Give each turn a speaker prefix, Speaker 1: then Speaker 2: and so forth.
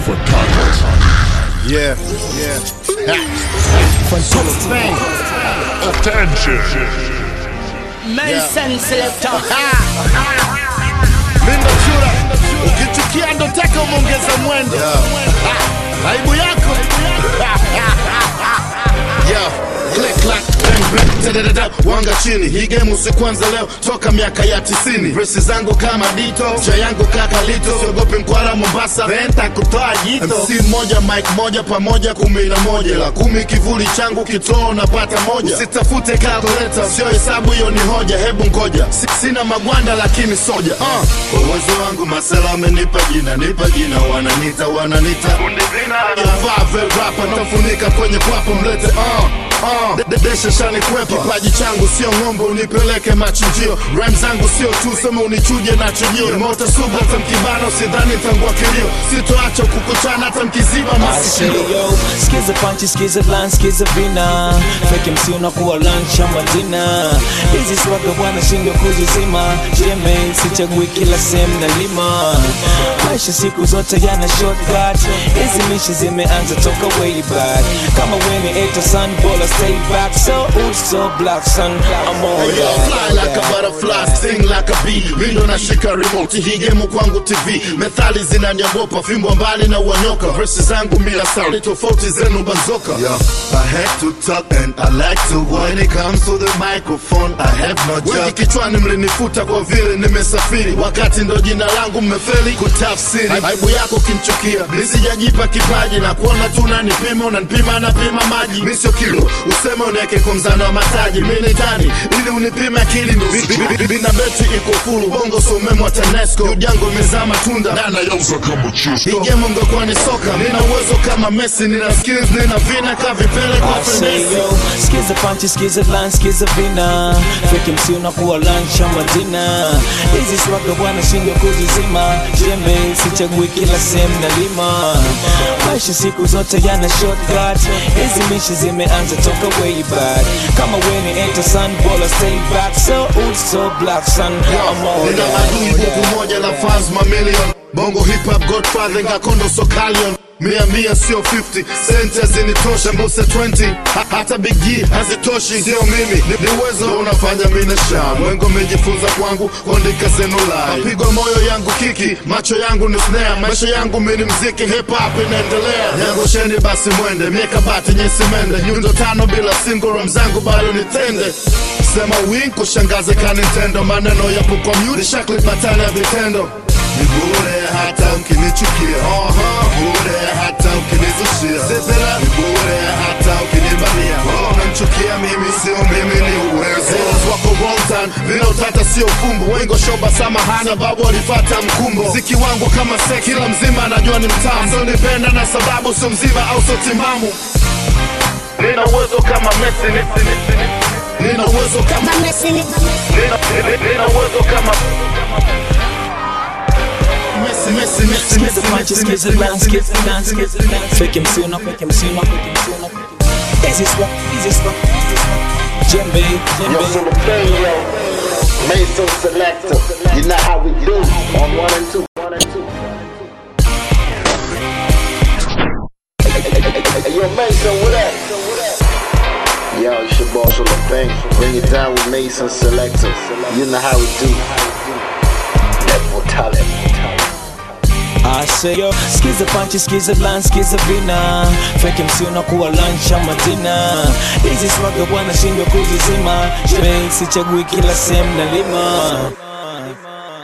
Speaker 1: for talent.
Speaker 2: Yeah, yeah. Control of pain.
Speaker 1: Attention.
Speaker 3: Mason Selector.
Speaker 2: Linda Chura, ukichukia ndo taka umeongeza mwendo. Ah, Aibu yako. Yeah. Click, clack, bang, bang, tadadada, wanga chini hii game usikwanza leo toka miaka ya tisini resi zangu kama dito cha yangu kaka lito siogopi mkwara mombasa venta kutoa jito mc moja mike moja pamoja kumi na moja la kumi kivuli changu kitoo napata moja usitafute kalkuleta sio hesabu hiyo ni hoja hebu ngoja Si- sina magwanda lakini soja uh. kwa uwezo wangu masela amenipa jina nipa jina wananita wananita Yavaa vel rapa tafunika kwenye kwapa mlete uh. Uh, de- de- desha shani kwepa kipaji changu sio ng'ombe unipeleke machinjio ram zangu sio tu sema unichuje na chujio mota sugu hata mkibano sidhani tangua kilio sitoacha kukuchana hata mkiziba masikio
Speaker 4: Yo, skiza panchi, skiza line, skiza vina Fake MC unakuwa lunch ama dinner Hizi swaga bwana shindwa kuzizima Jeme, sichagui kila sehemu na lima Maisha siku zote yana shortcut Hizi mishi zimeanza toka way back Kama weni eto son, bola stay back So old, so black son, I'm on
Speaker 2: Yo, fly like a butterfly, sing like a bee. Mindo nashika remote, hii game kwangu TV. Methali zinaniogopa, fimbo mbali na uonyoka. Verses zangu mila sound, tofauti zenu banzoka. Yeah, I have to talk and I like to when it comes to the microphone. I have no job. Wengi kichwani mlinifuta kwa vile nimesafiri, wakati ndo jina langu mmefeli kutafsiri. Aibu yako kinchukia, nisijajipa kipaji na kuona tu unanipima, unanipima napima maji. Mi sio kilo, useme uniweke kwa mzano wa mataji. Mi ni tani ili unipime akili ndo Bi- bi- bi- bina beti iko fulu, bongo so umemwa TANESCO. Ujango umezaa matunda
Speaker 1: Nana yauza kama
Speaker 2: hii
Speaker 1: chisto.
Speaker 2: game ungekuwa ni soka, nina uwezo kama Messi, nina skills, nina vina ka vipele kwa
Speaker 4: I say
Speaker 2: fenesi.
Speaker 4: yo, skiza panchi, skiza line, skiza vina Fake MC unakuwa lunch ama dinner Hizi swaga bwana shindwa kuzizima Jembe, sichagui kila sehemu na lima Maisha siku zote yana shortcut Hizi mishi zimeanza toka way back Kama weni enter sun, bola stay back So old, so black son, I'm on
Speaker 2: nina adui buku moja la fans mamilion bongo hip hop godfather ngakondo sokalion mia mia sio 50 sente zinitosha mbuse 20 ha, hata big G hazitoshi sio mimi ni, ni uwezo unafanya mimi na sham wengo mejifunza kwangu kuandika zenu live mapigo moyo yangu kiki macho yangu ni snare maisha yangu mimi ni mziki hip hop inaendelea yangu sheni basi mwende mieka bati nyesi mende nyundo tano bila single ram zangu bado nitende sema win kushangaze ka Nintendo maneno yapo kwa mute shakli batali ya vitendo ni bure hata ukinichukia Oho, bure hata ukinizushia Zezera, ni bure hata ukinibania Oh, unamchukia mimi sio mimi ni uwezo Zeros wako wrong turn, vile utata sio fumbo Wengo shoba samahani sababu walifata mkumbo Ziki wangu kama se kila mzima anajua ni mtamu Sio nipenda na sababu sio mzima au sio timamu Nina uwezo kama Messi ni- ni- ni- ni- Nina uwezo kama
Speaker 3: Messi.
Speaker 2: Nina, nina, nina uwezo kama Messi, Messi, Messi,
Speaker 4: Skiza
Speaker 2: Messi,
Speaker 4: panchi,
Speaker 2: Messi,
Speaker 4: skiza
Speaker 2: Messi,
Speaker 4: line,
Speaker 2: Messi,
Speaker 4: skiza line, skiza line Fake MC una, fake MC una, fake MC una Hizi swaga, hizi swaga, hizi swaga Jembe,
Speaker 5: Yo,
Speaker 4: jembe
Speaker 5: so the thing, yo, Mason Selector, you know how we do on one and two, one and two. Hey, yo, Mason, what up? Yo, it's your boss on the thing. Bring it down with Mason Selector. You know how we do. Level talent.
Speaker 4: I say yo, skiza panchi, skiza line, skiza vina Fake MC unakuwa lunch ama dinner Hizi swaga bwana shindwa kuzizima Jembe, sichagui kila sehemu na lima